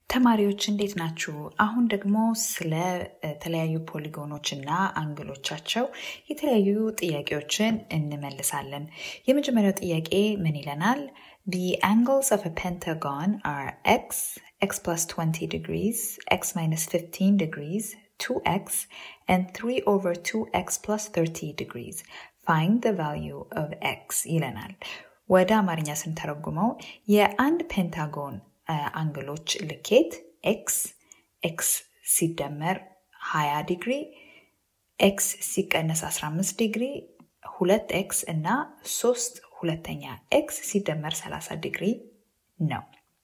ተማሪዎች እንዴት ናችሁ? አሁን ደግሞ ስለ ተለያዩ ፖሊጎኖች እና አንግሎቻቸው የተለያዩ ጥያቄዎችን እንመልሳለን። የመጀመሪያው ጥያቄ ምን ይለናል? The angles of a pentagon are x, x plus 20 degrees, x minus 15 degrees, 2x, and 3 over 2x plus 30 degrees. Find the value of x ይለናል። ወደ አማርኛ ስንተረጉመው የአንድ ፔንታጎን አንግሎች ልኬት ኤክስ ኤክስ ሲደመር 20 ዲግሪ ኤክስ ሲቀነስ 15 ዲግሪ ሁለት ኤክስ እና ሶስት ሁለተኛ ኤክስ ሲደመር 30 ዲግሪ ነው።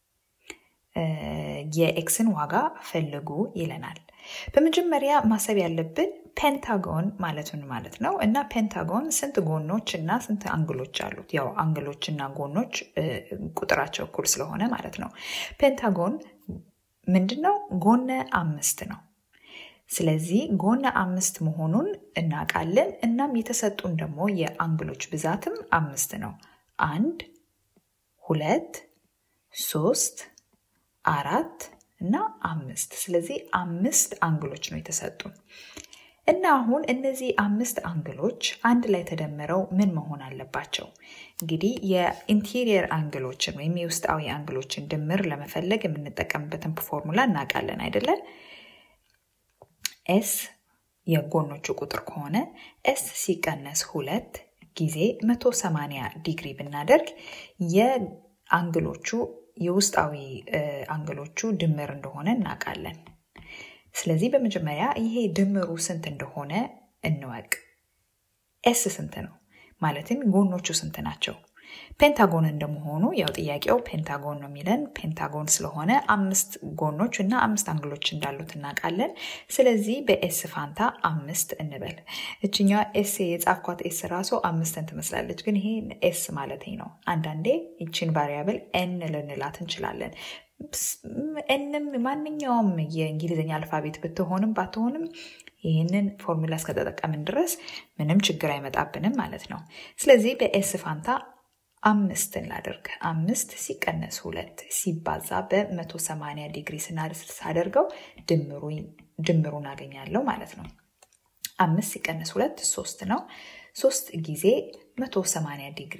የኤክስን ዋጋ ፈልጉ ይለናል። በመጀመሪያ ማሰብ ያለብን ፔንታጎን ማለት ምን ማለት ነው እና ፔንታጎን ስንት ጎኖች እና ስንት አንግሎች አሉት? ያው አንግሎች እና ጎኖች ቁጥራቸው እኩል ስለሆነ ማለት ነው። ፔንታጎን ምንድን ነው? ጎነ አምስት ነው። ስለዚህ ጎነ አምስት መሆኑን እናውቃለን። እናም የተሰጡን ደግሞ የአንግሎች ብዛትም አምስት ነው። አንድ፣ ሁለት፣ ሶስት፣ አራት እና አምስት። ስለዚህ አምስት አንግሎች ነው የተሰጡን እና አሁን እነዚህ አምስት አንግሎች አንድ ላይ ተደምረው ምን መሆን አለባቸው? እንግዲህ የኢንቴሪየር አንግሎችን ወይም የውስጣዊ አንግሎችን ድምር ለመፈለግ የምንጠቀምበትን ፎርሙላ እናውቃለን አይደለን? ኤስ የጎኖቹ ቁጥር ከሆነ ኤስ ሲቀነስ ሁለት ጊዜ 180 ዲግሪ ብናደርግ የአንግሎቹ የውስጣዊ አንግሎቹ ድምር እንደሆነ እናውቃለን። ስለዚህ በመጀመሪያ ይሄ ድምሩ ስንት እንደሆነ እንወቅ። ኤስ ስንት ነው? ማለትም ጎኖቹ ስንት ናቸው? ፔንታጎን እንደመሆኑ ያው ጥያቄው ፔንታጎን ነው የሚለን። ፔንታጎን ስለሆነ አምስት ጎኖች እና አምስት አንግሎች እንዳሉት እናውቃለን። ስለዚህ በኤስ ፋንታ አምስት እንበል። እችኛዋ ኤስ የጻፍኳት ኤስ ራሱ አምስትን ትመስላለች፣ ግን ይሄ ኤስ ማለት ነው። አንዳንዴ ይችን ቫሪያብል ኤን ልንላት እንችላለን። ኤንም ማንኛውም የእንግሊዝኛ አልፋቤት ብትሆንም ባትሆንም ይህንን ፎርሙላ እስከተጠቀምን ድረስ ምንም ችግር አይመጣብንም ማለት ነው። ስለዚህ በኤስ ፋንታ አምስትን ላደርግ። አምስት ሲቀነስ ሁለት ሲባዛ በ180 ዲግሪ ሳደርገው ድምሩን አገኛለሁ ማለት ነው። አምስት ሲቀነስ ሁለት ሶስት ነው። ሶስት ጊዜ 180 ዲግሪ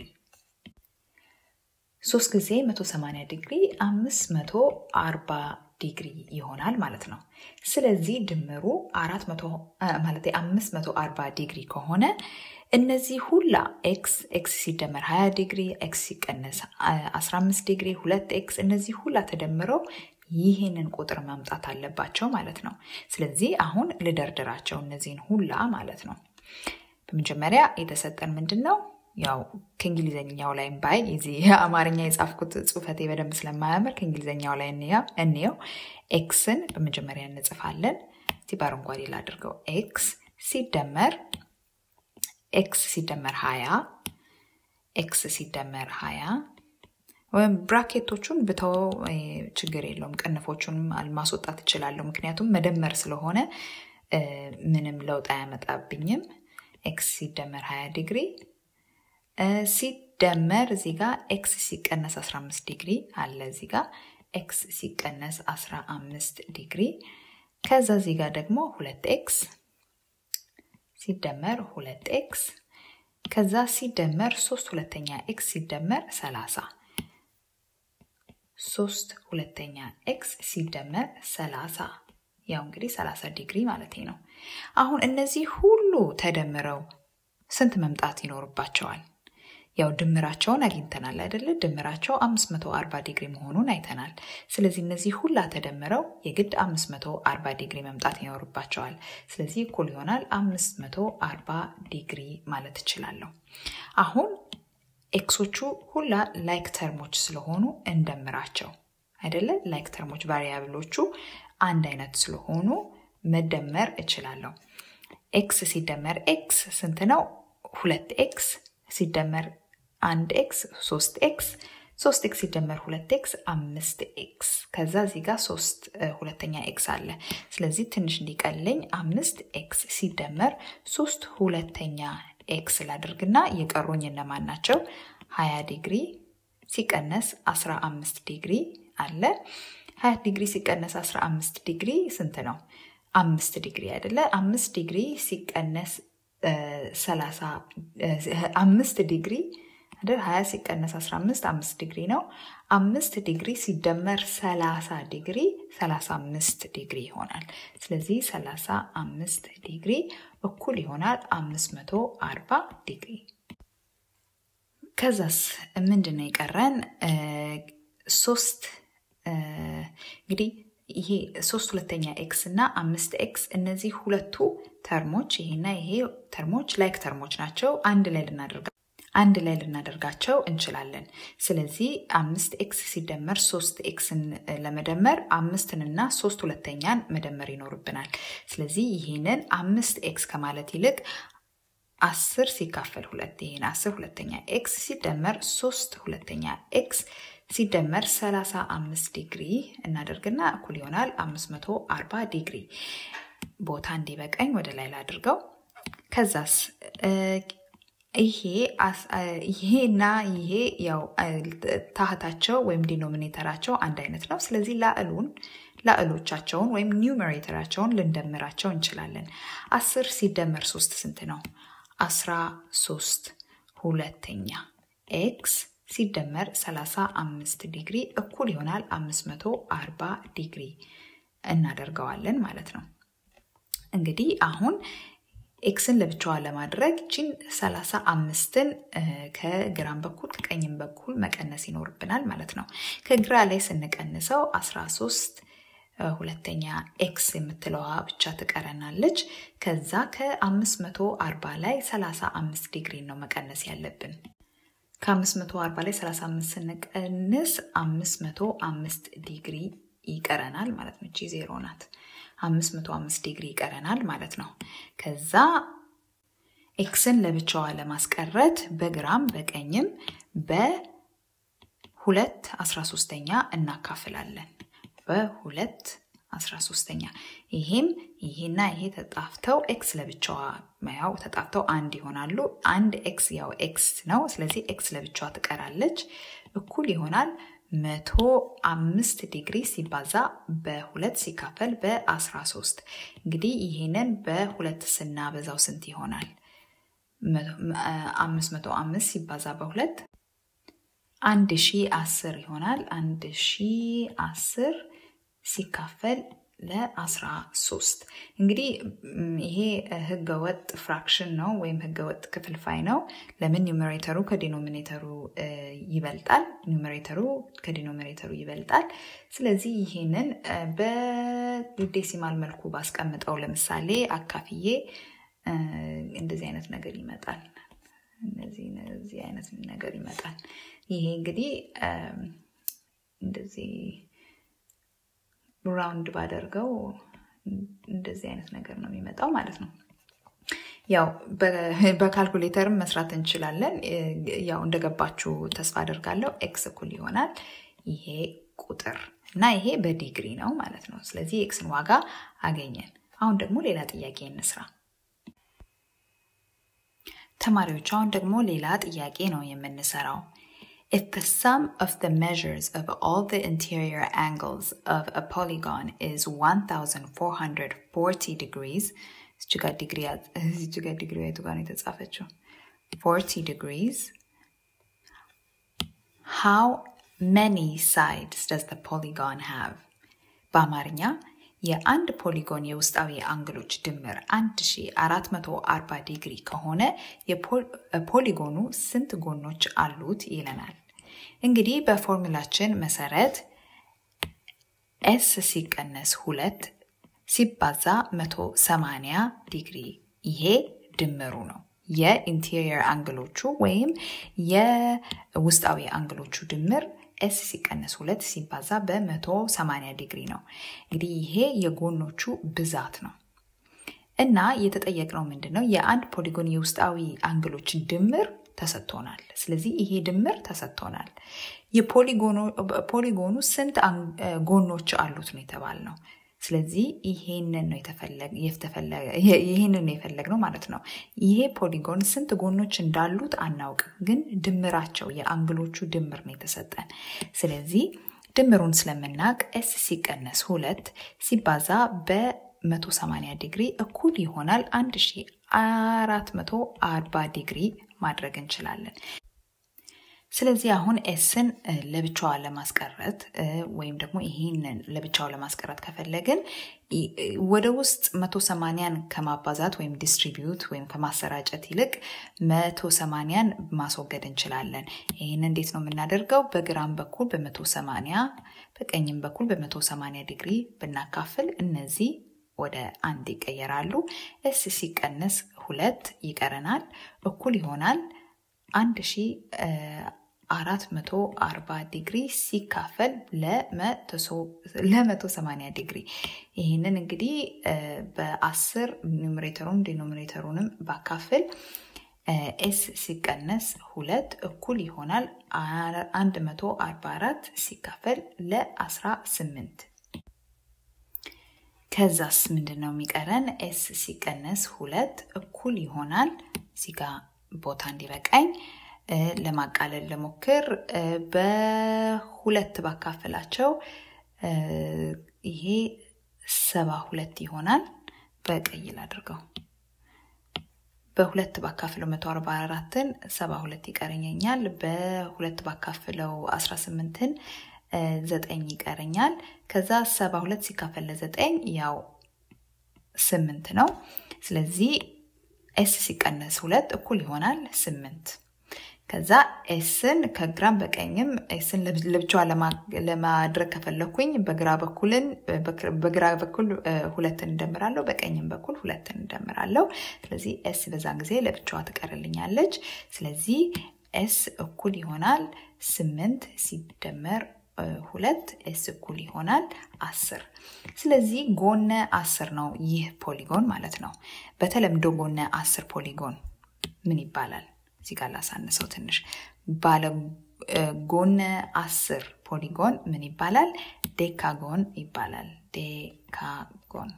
ሶስት ጊዜ 180 ዲግሪ 540 ዲግሪ ይሆናል ማለት ነው። ስለዚህ ድምሩ 400 ማለት 540 ዲግሪ ከሆነ እነዚህ ሁላ ኤክስ ኤክስ ሲደመር 20 ዲግሪ ኤክስ ሲቀነስ 15 ዲግሪ ሁለት ኤክስ እነዚህ ሁላ ተደምረው ይህንን ቁጥር መምጣት አለባቸው ማለት ነው። ስለዚህ አሁን ልደርድራቸው እነዚህን ሁላ ማለት ነው። በመጀመሪያ የተሰጠን ምንድን ነው? ያው ከእንግሊዝኛው ላይ ባይ እዚህ አማርኛ የጻፍኩት ጽሁፈቴ በደንብ ስለማያምር ከእንግሊዝኛው ላይ እንየው። ኤክስን በመጀመሪያ እንጽፋለን። እስቲ በአረንጓዴ ላድርገው። ኤክስ ሲደመር ኤክስ ሲደመር ሀያ ኤክስ ሲደመር ሀያ ወይም ብራኬቶቹን ብተው ችግር የለውም። ቅንፎቹንም ማስወጣት እችላለሁ፣ ምክንያቱም መደመር ስለሆነ ምንም ለውጥ አያመጣብኝም። ኤክስ ሲደመር 20 ዲግሪ ሲደመር እዚህ ጋር ኤክስ ሲቀነስ 15 ዲግሪ አለ እዚህ ጋር ኤክስ ሲቀነስ 15 ዲግሪ ከዛ እዚህ ጋር ደግሞ ሁለት ኤክስ ሲደመር ሁለት ኤክስ ከዛ ሲደመር ሶስት ሁለተኛ ኤክስ ሲደመር 30 ሶስት ሁለተኛ ኤክስ ሲደመር 30 ያው እንግዲህ 30 ዲግሪ ማለት ነው። አሁን እነዚህ ሁሉ ተደምረው ስንት መምጣት ይኖርባቸዋል? ያው ድምራቸውን አግኝተናል አይደለ? ድምራቸው 540 ዲግሪ መሆኑን አይተናል። ስለዚህ እነዚህ ሁላ ተደምረው የግድ 540 ዲግሪ መምጣት ይኖርባቸዋል። ስለዚህ እኩል ይሆናል 540 ዲግሪ ማለት እችላለሁ። አሁን ኤክሶቹ ሁላ ላይክ ተርሞች ስለሆኑ እንደምራቸው አይደለ? ላይክ ተርሞች ቫሪያብሎቹ አንድ አይነት ስለሆኑ መደመር እችላለሁ። ኤክስ ሲደመር ኤክስ ስንት ነው? ሁለት ኤክስ ሲደመር አንድ ኤክስ ሶስት ኤክስ ሶስት ኤክስ ሲደመር ሁለት ኤክስ አምስት ኤክስ ከዛ እዚህ ጋር ሶስት ሁለተኛ ኤክስ አለ። ስለዚህ ትንሽ እንዲቀለኝ አምስት ኤክስ ሲደመር ሶስት ሁለተኛ ኤክስ ላድርግና የቀሩኝ እነማን ናቸው? ሀያ ዲግሪ ሲቀነስ አስራ አምስት ዲግሪ አለ። 20 ዲግሪ ሲቀነስ 15 ዲግሪ ስንት ነው? አምስት ዲግሪ አይደለ? አምስት ዲግሪ ሲቀነስ ሰላሳ አምስት ዲግሪ አይደል? 20 ሲቀነስ 15 አምስት ዲግሪ ነው። አምስት ዲግሪ ሲደመር 30 ዲግሪ 35 ዲግሪ ይሆናል። ስለዚህ 35 ዲግሪ እኩል ይሆናል 540 ዲግሪ። ከዛስ ምንድን ነው የቀረን? ሶስት እንግዲህ ይሄ ሶስት ሁለተኛ ኤክስ እና አምስት ኤክስ እነዚህ ሁለቱ ተርሞች ይሄና ይሄ ተርሞች ላይክ ተርሞች ናቸው። አንድ ላይ ልናደርጋ አንድ ላይ ልናደርጋቸው እንችላለን። ስለዚህ አምስት ኤክስ ሲደመር ሶስት ኤክስን ለመደመር አምስትንና ሶስት ሁለተኛን መደመር ይኖርብናል። ስለዚህ ይህንን አምስት ኤክስ ከማለት ይልቅ አስር ሲካፈል ሁለት ይህን አስር ሁለተኛ ኤክስ ሲደመር ሶስት ሁለተኛ ኤክስ ሲደመር 35 ዲግሪ እናደርግና እኩል ይሆናል 540 ዲግሪ። ቦታ እንዲበቀኝ ወደ ላይ ላድርገው። ከዛስ ይሄ ይሄና ይሄ ያው ታህታቸው ወይም ዲኖሚኔተራቸው አንድ አይነት ነው። ስለዚህ ላዕሉን ላዕሎቻቸውን ወይም ኒውሜሬተራቸውን ልንደምራቸው እንችላለን። አስር ሲደመር ሶስት ስንት ነው? አስራ ሶስት ሁለተኛ ኤክስ ሲደመር 35 ዲግሪ እኩል ይሆናል 540 ዲግሪ እናደርገዋለን ማለት ነው። እንግዲህ አሁን ኤክስን ለብቻዋ ለማድረግ ቺን 35ን ከግራም በኩል ከቀኝም በኩል መቀነስ ይኖርብናል ማለት ነው። ከግራ ላይ ስንቀንሰው 13 ሁለተኛ ኤክስ የምትለዋ ብቻ ትቀረናለች። ከዛ ከ540 ላይ 35 ዲግሪ ነው መቀነስ ያለብን። ከ540 ላይ 35 ስንቀንስ 505 ዲግሪ ይቀረናል ማለት ነው። እቺ ዜሮ ናት። 505 ዲግሪ ይቀረናል ማለት ነው። ከዛ ኤክስን ለብቻዋ ለማስቀረት በግራም በቀኝም በሁለት 13ኛ እናካፍላለን። በሁለት 13ኛ ይሄም ይሄና ይሄ ተጣፍተው ኤክስ ለብቻዋ ያው ተጣፍተው አንድ ይሆናሉ። አንድ ኤክስ ያው ኤክስ ነው። ስለዚህ ኤክስ ለብቻዋ ትቀራለች። እኩል ይሆናል መቶ አምስት ዲግሪ ሲባዛ በሁለት ሲካፈል በአስራ ሶስት እንግዲህ ይሄንን በሁለት ስናበዛው ስንት ይሆናል? አምስት መቶ አምስት ሲባዛ በሁለት አንድ ሺ አስር ይሆናል። አንድ ሺ አስር ሲካፈል ለአስራ ሶስት እንግዲህ ይሄ ህገወጥ ፍራክሽን ነው ወይም ህገወጥ ክፍልፋይ ነው። ለምን ኒውሜሬተሩ ከዲኖሚኔተሩ ይበልጣል? ኒውሜሬተሩ ከዲኖሚኔተሩ ይበልጣል። ስለዚህ ይሄንን በዴሲማል መልኩ ባስቀምጠው ለምሳሌ አካፍዬ እንደዚህ አይነት ነገር ይመጣል። እነዚህ አይነት ነገር ይመጣል። ይሄ እንግዲህ እንደዚህ ራውንድ ባደርገው እንደዚህ አይነት ነገር ነው የሚመጣው ማለት ነው። ያው በካልኩሌተርም መስራት እንችላለን። ያው እንደገባችሁ ተስፋ አደርጋለሁ። ኤክስ እኩል ይሆናል ይሄ ቁጥር እና ይሄ በዲግሪ ነው ማለት ነው። ስለዚህ ኤክስን ዋጋ አገኘን። አሁን ደግሞ ሌላ ጥያቄ እንስራ። ተማሪዎች አሁን ደግሞ ሌላ ጥያቄ ነው የምንሰራው። If the sum of the measures of all the interior angles of a polygon is 1440 degrees, እዚህ ጋር ዲግሪ የቱ ጋር ነው የተጻፈችው? 40 degrees. How many sides does the polygon have? በአማርኛ የአንድ ፖሊጎን የውስጣዊ አንግሎች ድምር 1440 ዲግሪ ከሆነ የፖሊጎኑ ስንት ጎኖች አሉት ይለናል። እንግዲህ በፎርሙላችን መሰረት ኤስ ሲቀነስ ሁለት ሲባዛ 180 ዲግሪ ይሄ ድምሩ ነው። የኢንቴሪየር አንግሎቹ ወይም የውስጣዊ አንግሎቹ ድምር ኤስ ሲቀነስ ሁለት ሲባዛ በ180 ዲግሪ ነው። እንግዲህ ይሄ የጎኖቹ ብዛት ነው እና የተጠየቅነው ምንድን ነው? የአንድ ፖሊጎን የውስጣዊ አንግሎች ድምር ተሰጥቶናል። ስለዚህ ይሄ ድምር ተሰጥቶናል። የፖሊጎኑ ስንት ጎኖች አሉት ነው የተባልነው። ስለዚህ ይሄንን ነው ይሄንን ነው የፈለግነው ማለት ነው። ይሄ ፖሊጎን ስንት ጎኖች እንዳሉት አናውቅም፣ ግን ድምራቸው የአንግሎቹ ድምር ነው የተሰጠን። ስለዚህ ድምሩን ስለምናውቅ ኤስ ሲቀነስ ሁለት ሲባዛ በ180 ዲግሪ እኩል ይሆናል 1440 ዲግሪ ማድረግ እንችላለን። ስለዚህ አሁን ኤስን ለብቻዋ ለማስቀረት ወይም ደግሞ ይህንን ለብቻው ለማስቀረት ከፈለግን ወደ ውስጥ 180ን ከማባዛት ወይም ዲስትሪቢዩት ወይም ከማሰራጨት ይልቅ 180ን ማስወገድ እንችላለን። ይህን እንዴት ነው የምናደርገው? በግራም በኩል በ180 በቀኝም በኩል በ180 ዲግሪ ብናካፍል እነዚህ ወደ አንድ ይቀየራሉ። ኤስ ሲቀነስ ሁለት ይቀረናል፣ እኩል ይሆናል 1440 ዲግሪ ሲካፈል ለ180 ዲግሪ። ይህንን እንግዲህ በ10 ኒውሜሬተሩን ዲኖሚኔተሩንም ባካፍል ኤስ ሲቀነስ ሁለት እኩል ይሆናል 144 ሲካፈል ለ18 ከዛስ ምንድን ነው የሚቀረን? ኤስ ሲቀነስ ሁለት እኩል ይሆናል ሲጋ ቦታ እንዲበቃኝ ለማቃለል ለሞክር በሁለት ባካፈላቸው ይሄ ሰባ ሁለት ይሆናል። በቀይ ላድርገው። በሁለት ባካፍለው መቶ አርባ አራትን ሰባ ሁለት ይቀረኛል። በሁለት ባካፍለው አስራ ስምንትን ዘጠኝ ይቀረኛል። ከዛ ሰባ ሁለት ሲካፈል ለዘጠኝ ያው ስምንት ነው። ስለዚህ ኤስ ሲቀነስ ሁለት እኩል ይሆናል ስምንት። ከዛ ኤስን ከግራም በቀኝም ኤስን ለብቻዋ ለማድረግ ከፈለኩኝ በግራ በኩልን በግራ በኩል ሁለትን እንደምራለሁ፣ በቀኝም በኩል ሁለትን እንደምራለሁ። ስለዚህ ኤስ በዛን ጊዜ ለብቻዋ ትቀርልኛለች። ስለዚህ ኤስ እኩል ይሆናል ስምንት ሲደመር ሁለት ኤስ እኩል ይሆናል አስር። ስለዚህ ጎነ አስር ነው ይህ ፖሊጎን ማለት ነው። በተለምዶ ጎነ አስር ፖሊጎን ምን ይባላል? እዚህ ጋር ላሳንሰው ትንሽ። ባለ ጎነ አስር ፖሊጎን ምን ይባላል? ዴካጎን ይባላል። ዴካጎን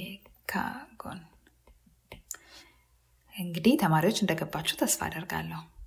ዴካጎን። እንግዲህ ተማሪዎች እንደገባችሁ ተስፋ አደርጋለሁ።